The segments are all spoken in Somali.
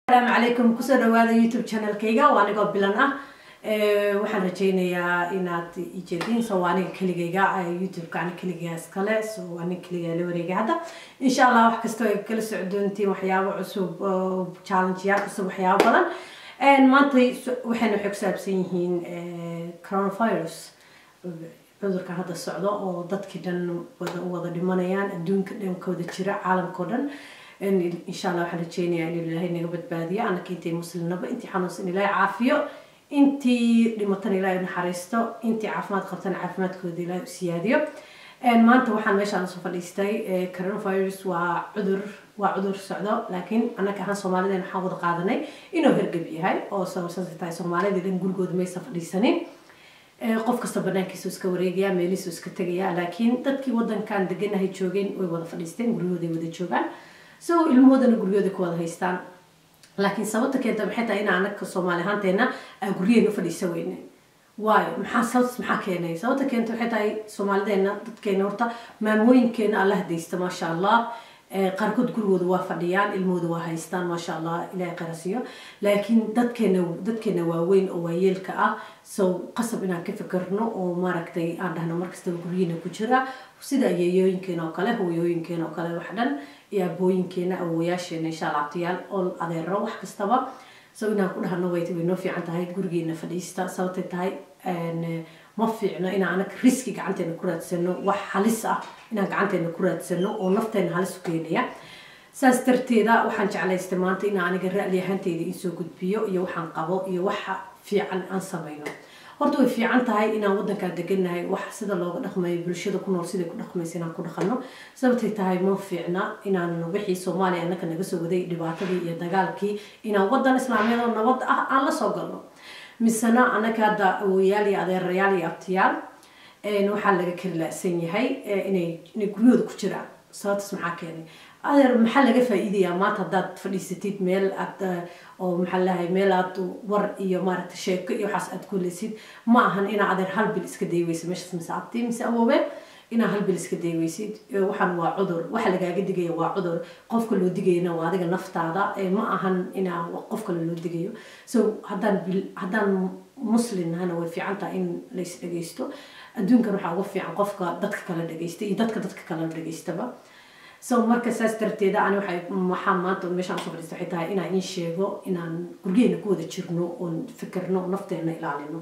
asalaamu calaykum kusoo dhawaada youtube channelkayga waa anigoo bilan ah waxaan rajeynayaa inaad ijeediin so waa aniga keligayga youtube-ka ani keligaa iskale so waa aniga keligaa la wareegay hadda insha allah wax kastoo ay kala socdoontiin waxyaabo cusub challengeyaal cusub waxyaabo badan maanta waxayna waxay ku saabsan yihiin coronavirus cudurka hadda socdo oo dadkii dhan wada wada dhimanayaan adduunka dhankooda jira caalamkao dhan insha allah waxaan rajeynayaa in ilaahay naga badbaadiyo anaka intay muslimnaba intii xanuunsan ilaahay caafiyo intii dhimatana ilaahay naxariisto intii caafimaad qabtana caafimaadkooda ilaahay u siyaadiyo maanta waxaan meeshaan soo fadhiistay coronavirus waa cudur waa cudur socdo laakiin annaga ahaan soomaalideen waxaan wada qaadanay inuu hergab yahay oo sababsan tahay soomaalida dhan gurigooda maysa fadhiisanin qof kasta banaankiisu iska wareegaya meelihiisu iska tegaya laakiin dadkii wadankan deganahay joogeen way wada fadhiisteen guryahooday wada joogaan so ilmahoodana guryahooda ku wada haystaan laakiin sababta keenta maxay tahay in anaga soomaali ahaanteena aan guryaheena u fadhiisa weyne waayo maxaa sababtas maxaa keenay sababta keenta waxay tahay soomaalideena dadkeena horta maamooyinkeena alla hadaysta maasha allah qaarkood gurigooda waa fadhiyaan ilmahooda waa haystaan maasha allah ilahay qarasiyo laakiin dadkeena dadkeena waaweyn oo waayeelka ah so qasab inaan ka fikirno oo maaragtay aan dhahno markastaba guryihiina ku jira sida ayeeyooyinkeena oo kale hooyooyinkeena oo kale wax dhan iyo abooyinkeena awowayaasheena insha allah abtiyaal oo adeero wax kastaba so inaan ku dhahno way way noo fiican tahay gurigeena fadhiista sababtay tahay ma fiicno inaan anaga riski gacanteena ku raadsano wax halis ah inaan gacanteena ku raadsano oo nafteena halis u keenaya saas darteeda waxaan jeclaystay maanta inaan aniga ra'li ahaanteyda insoo gudbiyo iyo waxaan qabo iyo waxa fiican aan samayno horta way fiican tahay inaan wadankaa deganahay wax sida looga dhaqmayo bulshada ku nool siday ku dhaqmaysa inaan ku dhaqano sababtay tahay ma fiicna inaan wixii soomaaliya annaka naga soo waday dhibaatadii iyo dagaalkii inaan wadan islaamiyad oo nabad ah aan la soo galno misena annaga hadda awoyaal iyo adeerayaal iyo abtiyaal waxaa laga kari la-san yahay inay inay guryahooda ku jiraan sababtaas maxaa keenay adeer maxaa laga faa-iidayaa maanta haddaad fadhiisatid meel aad oo maxaa lahay meel aad war iyo maaragta sheeko iyo waxaas aad kulesid ma ahan inaa adeer hal bil iska dayweysa meeshaas mise abti mise awoobeen inaa hal bil iska dayweysid waxaan waa cudur waxa lagaaga digaya waa cudur qofka loo digayana waa adiga naftaada ma ahan inaa qof kale loo digayo so haddaan bil haddaan muslin ahana way fiican tahay in lais dhageysto adduunkan waxaa uga fiican qofka dadka kala dhageysta iyo dadka dadka kala dhageystaba so marka saas darteeda ani waxay waxaa maanta meeshaan usoo fadhiista waxay tahay inaan in sheego inaan guryaheena ku wada jirno oon fikirno nafteena ilaalino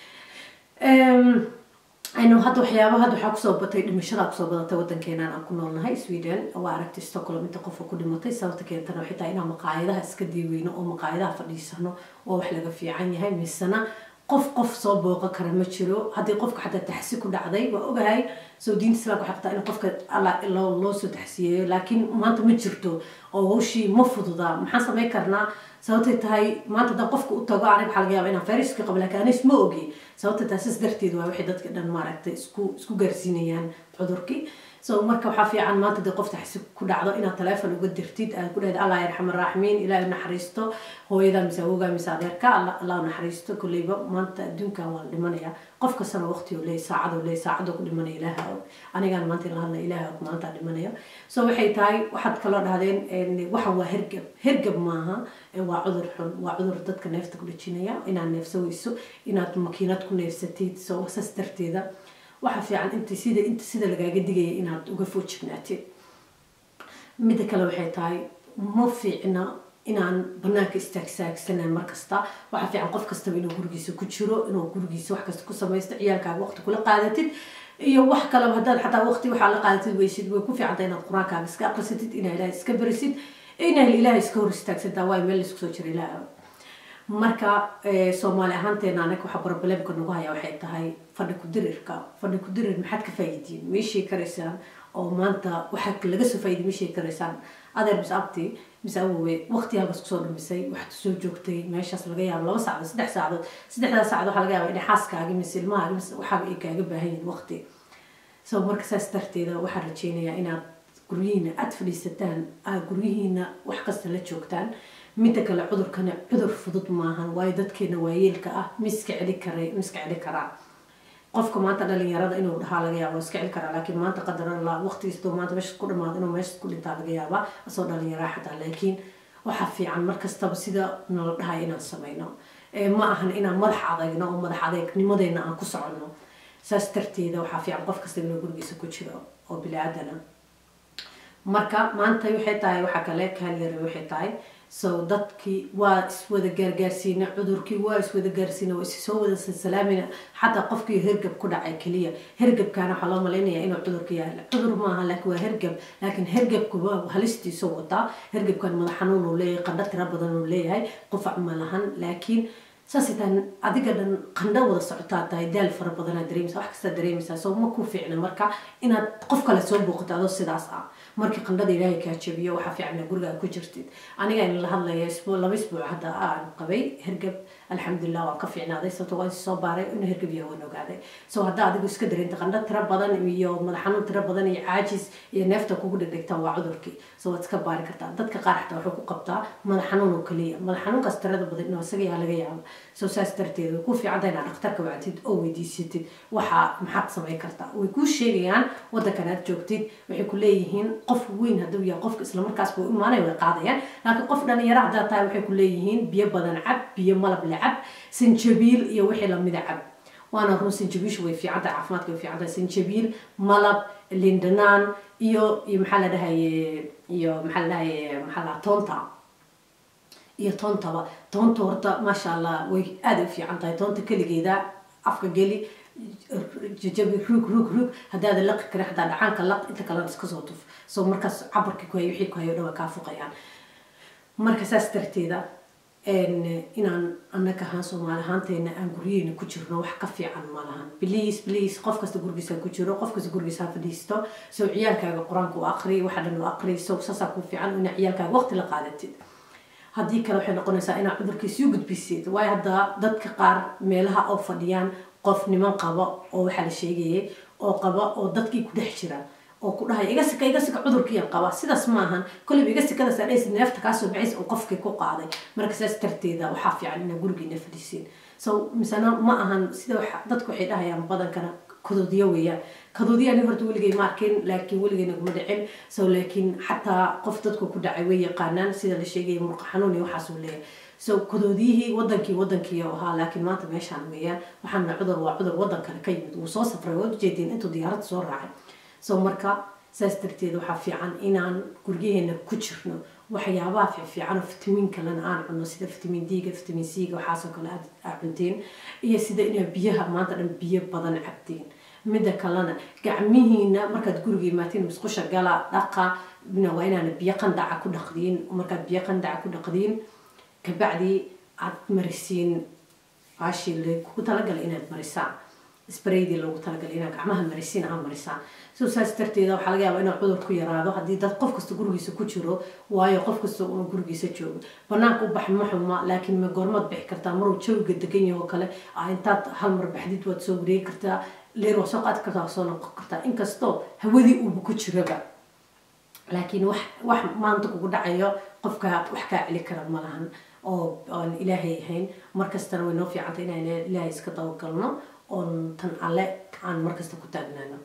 aynu hadda waxyaaba hadda waxaa kusoo batay dhimashada kusoo badatay wadankeenan aan ku noolnahay sweden waa aragtay stockholm inta qofka ku dhimatay sababta keentana waxay tahay inaan maqaayadaha iska diiweyno oo maqaayadaha fadhiisano oo wax laga fiican yahay misena qof qof soo booqan kara ma jiro haddii qofka xataa taxsi ku dhacday waa ogahay soo diinta islaamka waxay qabtaa in qofka loo soo taxsiyeeyo laakiin maanta ma jirto oo hawshii ma fududa maxaan samayn karnaa sababtay tahay maanta haddaan qofka u tago aniga waxaa laga yaaba inaan fayraska qabo laakiin anis ma ogi sababtay tahay saas darteed waa waxay dadka dhan maaragtay isku isku gaarsiinayaan cudurkii so marka waxaa fiican maanta dee qof taxsi ku dhacdo inaad taleefon uga dirtid aad ku dhahda allah yarxam araaximiin ilaahay naxariisto hooyada mise awooga mise adeerka allah naxariisto kolleyba maanta adduunkan waa la dhimanaya qof kastana waqti oo leey saacad oo leey saacad oo ku dhimanaya ilaaha og anigaan maanta la hadlaya ilaaha og maanta dhimanaya so waxay tahay waxaad kaloo dhahdeen waxan waa hergab hergab maaha waa cudur xun waa cudur dadka neefta ku dhajinaya inaad neefsaweyso inaad makiinad ku neefsatid so saas darteeda waxa fiican inta sida inta sida lagaaga digaya inaad uga foojignaatid midda kale waxay tahay ma fiicna inaan banaanka istaagsaagsanay markasta waxaa fiican qof kastaba inuu gurigiisa ku jiro inuu gurigiisa wax kasta ku samaysto ciyaalkaaga waqti kula qaadatid iyo wax kaleba haddaad xataa waqti waxaa la qaadatid weysid way ku fiicanta inaad qur-aankaaga iska aqrisatid inaa ilaah iska barisid inaa ilaah iska hor istaagsantaa waayo meel laisku soo jira ilaah marka soomaali ahaanteena anaga waxa problemka nagu haya waxay tahay fadhi ku-dirirka fadhi ku-dirir maxaad ka faa'iidiin meeshay karaysaan oo maanta waxaa laga soo faa'iiday meeshay karaysaan adeer mise abti mise awowe waqti halkaas kusoo dhumisay waxaad soo joogtay meeshaas laga yaabo laba saacadood saddex saacadood saddexdaas saacadood waxaa laga yaaba inay xaaskaaga mise ilmahaaga mise waxaaga ay kaaga baahan yihin waqti so marka saas darteeda waxaan rajeynayaa inaad guryihiina aada fadhiisataan aad guryihiina wax kasta la joogtaan midda kale cudurkani cudur fudud maahan waayo dadkeena waayeelka ah miska celi kara miska celi karaa qofka maanta dhalinyarada inuu dhahaa laga yaaba iska celi karaa laakiin maanta qadar allah waqtigiisdoo maanta meesha ku dhamaado inuu meesha ku dhintaa laga yaabaa asoo dhalinyaraa xataa laakiin waxaa fiican markastaba sida nala dhahay inaan sameyno ma ahan inaan madax adagno oo madax adeegnimadeena aan ku soconno saas darteeda waxaa fiican qof kasta inuu gurigiisa ku jiro oo bili-aadana marka maanta waxay tahay waxaa kale kaalyara waxay tahay so dadkii waa iswada gaargaarsiina cudurkii waa iswada gaarsiina waa issoo wada salsalaamina xataa qofkii hergab ku dhacay keliya hergabkaana waxaa loo malaynaya inuu cudurka yahay cudur maaha laakiin waa hergab laakiin hergabkuba halistiisa wataa hergabkan madax xanuun uu leeyahay qandho tira badan uu leeyahay qufac ma lahan laakiin saasay tahay adiga dhan qandho wada socotaa tahay daal fara badanaa dareemaysa wax kastaa dareemaysaa soo ma ku fiicna marka inaad qof kale soo booqato adoo sidaas ah markii qandhada ilaahay kaa jabiyo waxaa fiicna gurigaa ku jirtid aniga in la hadlaya isbuu laba isbuuc hadda aan qabay hergab alxamdulilah waan ka fiicnaaday sababto waan soo baaray inuu hergab yahay waan ogaaday so haddaa adigu iska dareenta qandho tiro badan iyo madax xanuun tiro badan iyo caajis iyo neefta kugu dhegdhegtaa waa cudurkii so waad iska baari kartaa dadka qaar xataa wuxuu ku qabtaa madax xanuun oo keliya madax xanuunkaas tirada badan inuu isaga yaa laga yaabo so saas darteed way ku fiicanta inaad dhakhtarka wactid oo weydiisatid waxaa maxaad samayn kartaa way kuu sheegayaan wadankan aad joogtid waxay ku leeyihiin qof weyn hadduu yahay qofka islamarkaas buu imaanay way qaadayaan laakiin qof dhalinyaro haddaa tahay waxay ku leeyihiin biyo badan cab biyo malab le cab sanjabiil iyo wixii lamida cab waana run sanjabiishu way fiicantahay caafimaadka way fiicantahay sanjabiil malab lindanaan iyo iyo maxaa la dhahaye iyo maxaa la dhahaye maxaa la toonta iyo toontaba toonta horta maasha allah way aada u fiican tahay toonta keligeeda afka geli jajabi ruug ruug ruug haddaada laqi karin hadaa dhacaanka laq inta kalena iska soo tuf so markaas cabarkii ku hayo wixii ku hayo dhan way kaa fuqayaan marka saas darteeda inaan annaga ahaan soomaali ahaanteena aan guryaheena ku jirno wax ka fiican ma lahan please please qof kasta gurigiisa ku jiro qof kasta gurigiisa ha fadhiisto so ciyaalkaaga qur-aanka u aqri waxa dhan u aqri so saasaa ku fiican inaa ciyaalkaaga waqti la qaadatid haddii kale waxay noqonaysaa inaad cudurkii sii gudbisid waayo hadda dadka qaar meelaha oo fadhiyaan qof niman qaba oo waxaa la sheegayay oo qaba oo dadkii ku dhex jira oo ku dhahay iga sika iga sika cudurkiiyan qaba sidaas maahan kolliba iga sikadaas adhays neefta kaasoo baxays oo qofkii ku qaaday marka saas darteeda waxaa fiican inaa gurigiina fadhisiin so misena ma ahan sida dadku waxay dhahayaan badankana kadoodiya weeyaan kadoodiya ani horta weligay ma arkin laakiin weligayna kuma dhicin so laakiin xataa qof dadku ku dhacay way yaqaanaan sida la sheegaya murqa xanuun iyo waxaasuu leeyahay so kadoodiyihii wadankii wadankii ahaa laakiin maanta meeshaan weeyaan waxaana cudur waa cudur wadan kale ka yimid wuu soo safray waad ujeediin intuu diyaaradda soo raacay so marka saas darteed waxaa fiican inaan guryaheena ku jirno waxyaabaha fiicfiican oo fitamiin kalena aan cunno sida fitamiin d-ga fitamiin c-ga waxaasoo kale aad cunteen iyo sida inaa biyaha maanta dhan biyo badan cabteen midda kalena gacmihiina markaad guriga imaatiin musqusha gala dhaqa waa inaana biyo qandaca ku dhaqdiin markaad biyo qandaca ku dhaqdiin kabacdi aad marisiin baashii kugu talagalay inaad marisaan spraydii loogu talagalay inaad gacmaha marisiin aa marisaan so saas darteeda waxaa laga yaabaa inuu cudur ku yaraado haddii dad qof kasta gurigiisa ku jiro waayo qof kasta uu gurigiisa joogo banaanka u bax ma xuma laakiin ma goormaad bixi kartaa maruu jawiga degan yaho kale intaad hal mar baxdid waad soo wareegi kartaa leer waa soo qaadi kartaa waa soo noqon kartaa inkastoo hawadii uuba ku jiraba laakiin wax wax maanta kugu dhacayo qofka wax kaa celi kara ma lahan oo aan ilaahay ahayn markastana way noo fiicantay inaan ilaahay iska dabagalno oon tan alle aan markasta ku taagnaano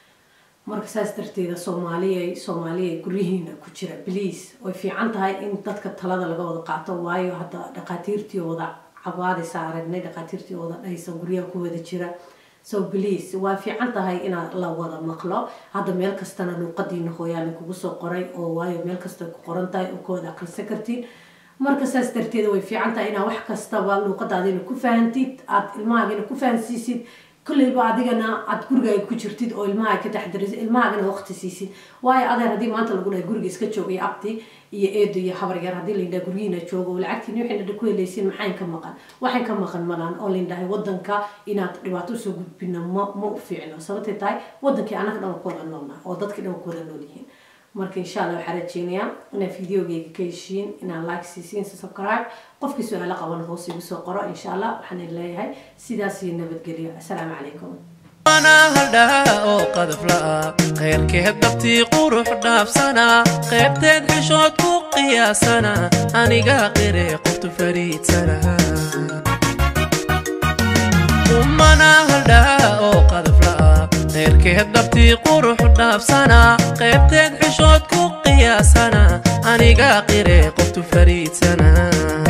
marka saas darteeda soomaaliya soomaaliya guryihiina ku jira bliase way fiican tahay in dadka talada laga wada qaato waayo hadda dhaqaatiirtii wada cabaadaysa aragnay dhaqaatiirtii wada dhaysa guryaha ku wada jira so bliase waa fiican tahay inaad la wada maqlo hadda meel kastana luuqadiina hooyaalin kugu soo qoray oo waayo meel kasta ku qoran tahay oo ka wada aqrisan kartiin marka saas darteeda way fiican tahay inaad wax kastaba luuqadaadina ku fahantid aada ilmahaagina ku fahansiisid kolleyba adigana aada gurigaaga ku jirtid oo ilmaha ka taxdarisid ilmahaagana waqti siisid waayo adeer haddii maanta lagu dhahay guriga iska joog iyo abti iyo eedo iyo habar yar haddii laydhaha guryihiina joogo lacagtiin waxayna dha ku helaysiin maxayn ka maqan waxayn ka maqan malaan oo laydhahay wadanka inaad dhibaato usoo gudbina ma ma u fiicno sababtay tahay wadankii annaga dhan ku wada noolnaha oo dadkii dhan ku wada nool yihiin marka insha allah waxaa rajeynayaa inaad videogeyga ka heshiin inaad like siisiin subscribe qofkii su-aalo qaban hoos igu soo qoro insha allah waxaan leeyahay sidaas iyo nabadgelyo assalaamu calaykum haldhaa oo qadaf la'a khayrkeed dabtii qurux dhaafsana qaybteed xishood ku qiyaasana aniga qire qoftu fariidsana umana haldhaa oo qadaf la'a khayrkeed dabtii qurux dhaafsana qaybteed xishood ku qiyaasana aniga qire qoftu fariidsana